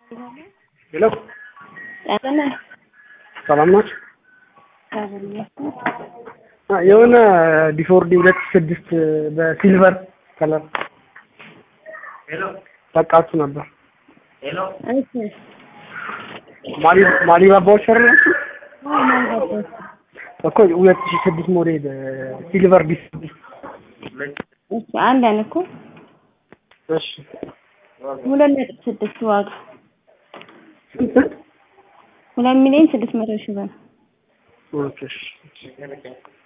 ሄሎ ጤና ሰላም ናችሁ? የሆነ ዲፎርዲ ሁለት ስድስት በሲልቨር ከለር ጠቃችሁ ነበር። እሺ ማሊ ማሊባባዎች ሰር ናችሁ አዎ ማልገባሽ እኮ ሁለት ሺህ ስድስት ሞዴል ሲልቨር ዲፎርዲ። እሺ አንድ አይነት እኮ እሺ ሁለት ነጥብ ስድስት ዋጋ ስንት? ሁለት ሚሊዮን ስድስት መቶ ሺህ ብር ኦኬ እሺ